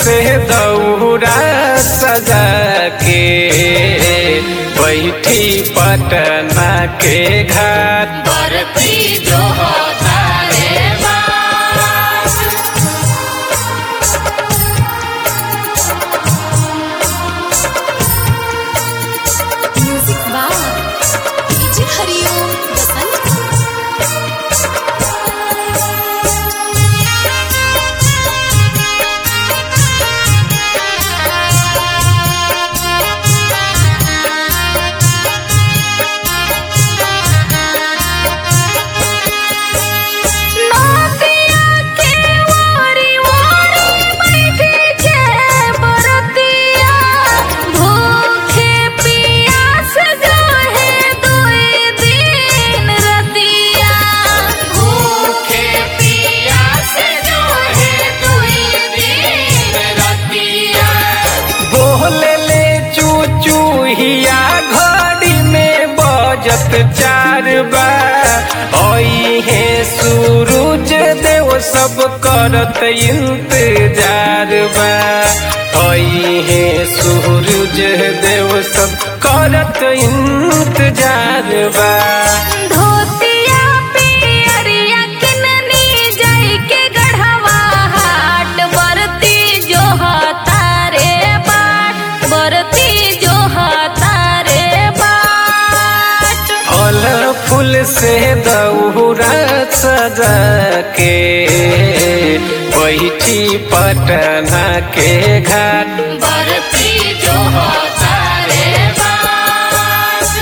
से दौरा सजा के बैठी पटना के घाट बरती जो होता रे बास म्यूजिक बाय डीजे हरिओम बसंत नदिया के वारी वारी बैठे जे बरतिया भूखे पियास जाहे दुई दिन रतिया भूखे पियास जो है दुई दिन रतिया बोले ले चूचू हिया घड़ी में बजत चार बा ओई है सूरज देव सब करत इंतजार बा ओई है सूरज देव सब करत इंतजार बा धोतिया पियरिया किननी जाई के गढ़वा हाट बरती जो तारे बाट बरती जो तारे बाट फल फूल से दौरा सजा के बैठी पटना के घाट बरती जो होता रे बास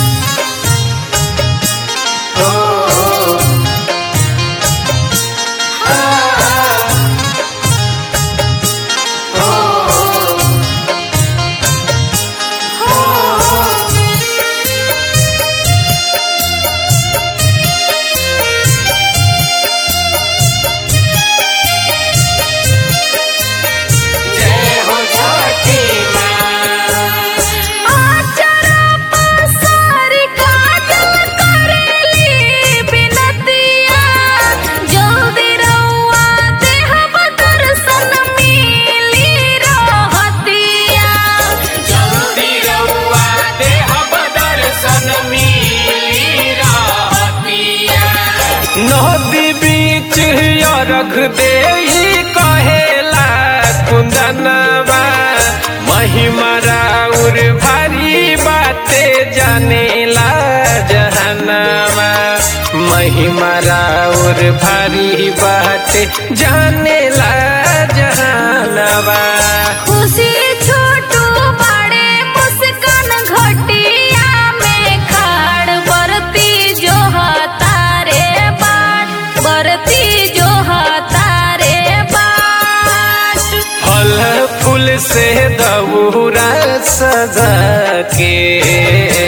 जय हो छठी माँ आचरा पसारी काजल करेली बिनतिया जल्दी रउआ देहब दर्शन मिली रहतिया जल्दी रउआ देहब दर्शन मिली रहतिया नदी बीच अरघ दे कहेला कुंदनवा महिमा राउर भारी बाते जानेला जहनवा महिमा राउर भारी बाते जानेला जहनवा खुशी छोटू बड़े मुस्कान घटिया में खाड़ बरती जो तारे बाट बरती जो तारे बाट फल फूल से दौरा सजा के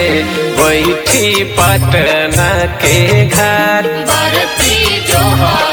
बैठी पटना के घाट बरती जो हो